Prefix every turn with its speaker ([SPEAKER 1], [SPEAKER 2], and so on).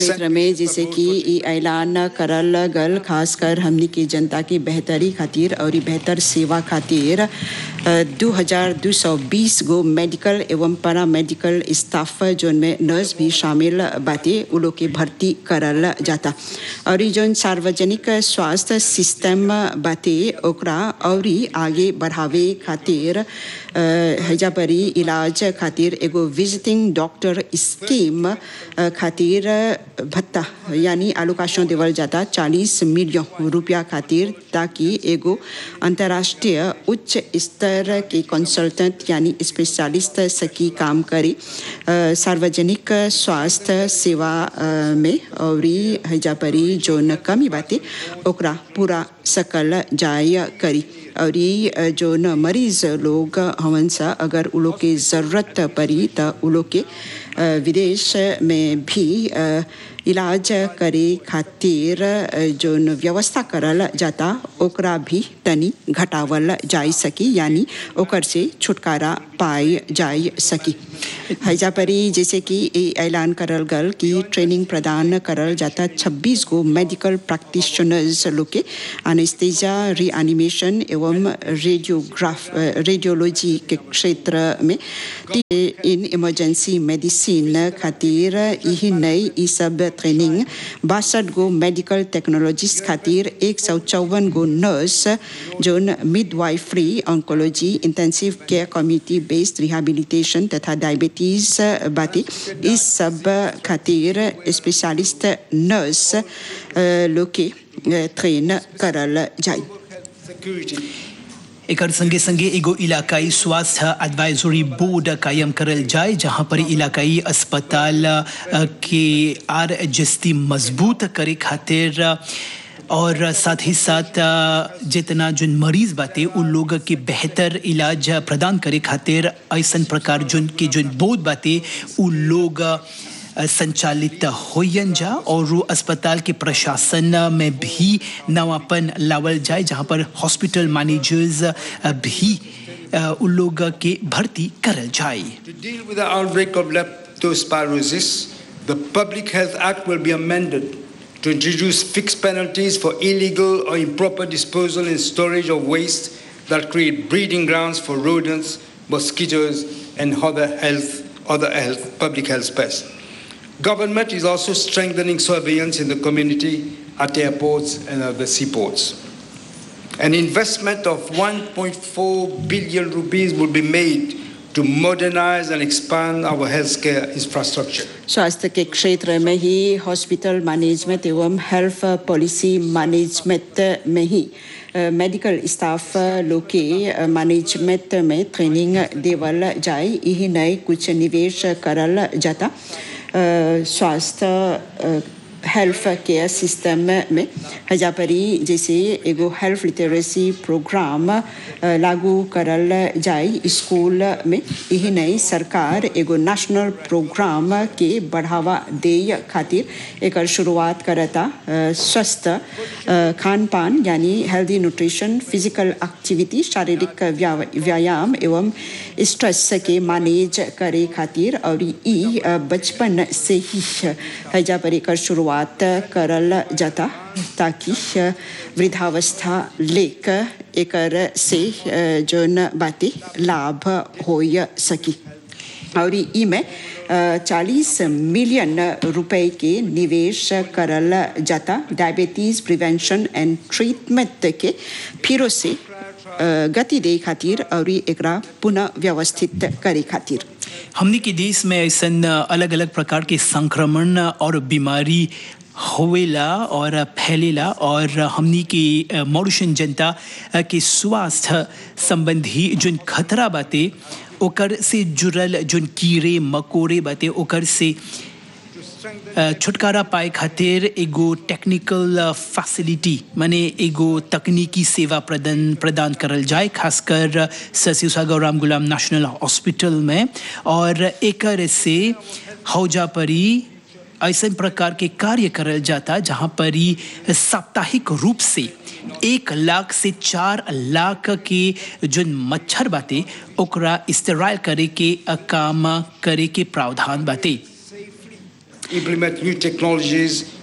[SPEAKER 1] क्षेत्र में जैसे कि ई ऐलान करल गल खासकर हमनी के जनता की बेहतरी खातिर और ई बेहतर सेवा खातिर दो हजार दो सौ बीस गो मेडिकल एवं पैरा मेडिकल स्टाफ जोन में नर्स भी शामिल बाटे उ लोग के भर्ती करल जाता और ई जोन सार्वजनिक स्वास्थ्य सिस्टम बाटे ओकरा और आगे बढ़ावे खातिर हैजा परी इलाज खातिर एगो विजिटिंग डॉक्टर स्कीम अ, खातिर भत्ता यानी आलोकाशन देवल जाता चालीस मिलियन रुपया खातिर ताकि एगो अंतर्राष्ट्रीय उच्च स्तर के कंसल्टेंट यानी स्पेशलिस्ट सकी काम करे अ, सार्वजनिक स्वास्थ्य सेवा अ, में और हैजा परी जोन कमी बाटे ओकरा पूरा सकल जाय करी और ई अ, जोन मरीज लोग हवन सा अगर उ लोग के ज़रूरत पड़ी त उ लोग के अ, विदेश में भी अ, इलाज करे खातिर अ, जोन व्यवस्था करल जाता ओकरा भी तनी घटावल जाई सकी यानी ओकर से छुटकारा पाई जाई सकी हैजा परी जैसे कि ई ऐलान करल गल कि ट्रेनिंग प्रदान करल जाता 26 गो मेडिकल प्रैक्टिशनर्स लोग के एनेस्थीसिया रीएनिमेशन एवं रेडियोग्राफ रेडियोलॉजी के क्षेत्र में इन इमरजेंसी मेडिसिन खातिर यही नई ई सब ट्रेनिंग बासठ गो मेडिकल टेक्नोलॉजिस्ट खातिर एक सौ चौवन गो नर्स जोन midwifery oncology intensive care community based rehabilitation तथा डायबिटीज बाटे इस सब खातिर स्पेशलिस्ट नर्स अ, लोग के अ, ट्रेन करल जाई
[SPEAKER 2] एकर संगे संगे एगो इलाकाई स्वास्थ्य एडवाइजरी बोर्ड कायम करल जाए जहां पर इलाकाई अस्पताल अ, के आर जस्ती मजबूत करे खातिर अ, और साथ ही साथ अ, जितना जोन मरीज बाटे उन लोग के बेहतर इलाज प्रदान करे खातिर ऐसन प्रकार जोन के जोन बोर्ड बाटे उ लोग अ, संचालित होयन जा और वो अस्पताल के प्रशासन में भी नवापन लावल जाए जहाँ पर हॉस्पिटल मैनेजर्स भी अ, उन लोग के भर्ती करल जाए
[SPEAKER 3] To deal with the outbreak of leptospirosis, the Public Health Act will be amended to introduce fixed penalties for illegal or improper disposal and storage of waste that create breeding grounds for rodents, mosquitoes, and other health, other health, public health pests. Government is also strengthening surveillance in the community at airports and other seaports. An investment of 1.4 billion rupees will be made to modernize and expand our healthcare infrastructure.
[SPEAKER 1] स्वास्थ्य के क्षेत्र में ही hospital management एवं health policy management में ही medical staff लोग के मैनेजमेंट में ट्रेनिंग देवल जाए यही नए कुछ निवेश करल जाता अ, स्वास्थ्य अ, हेल्थ केयर सिस्टम में हजापरी जैसे एगो हेल्थ लिटरेसी प्रोग्राम अ, लागू करल जाए स्कूल में यही नई सरकार एगो नेशनल प्रोग्राम के बढ़ावा दे खातिर एकर शुरुआत करता अ, स्वस्थ अ, खान पान यानी हेल्दी न्यूट्रिशन फिजिकल एक्टिविटी शारीरिक व्या- व्यायाम एवं स्ट्रेस के मैनेज करे खातिर और ई अ, बचपन से ही हैजा पर एकर शुरुआत करल जाता ताकि अ, वृद्धावस्था लेक एकर से अ, जोन बातें लाभ हो सकी और ई में चालीस मिलियन रुपए के निवेश करल जाता डायबिटीज प्रिवेंशन एंड ट्रीटमेंट के फिर से अ, गति दे खातिर और एकरा पुनः व्यवस्थित करे खातिर
[SPEAKER 2] हमनी के देश में ऐसन अलग अलग प्रकार के संक्रमण और बीमारी होवेला और फैलेला और हमनी के मॉरिशन जनता के स्वास्थ्य संबंधी जोन खतरा बाटे ओकर से जुड़ल जोन कीड़े मकोड़े बाटे ओकर से अ, छुटकारा पाए खातिर एगो टेक्निकल फैसिलिटी माने एगो तकनीकी सेवा प्रदान प्रदान करल जाए खासकर सर सागर राम गुलाम नेशनल हॉस्पिटल में और एकर से हौजा परी ऐसे प्रकार के कार्य करल जाता जहाँ पर ही साप्ताहिक रूप से एक लाख से चार लाख के जो मच्छर बाटे ओकरा इस्तेमाल करे के काम करे के प्रावधान बाटे
[SPEAKER 3] implement new technologies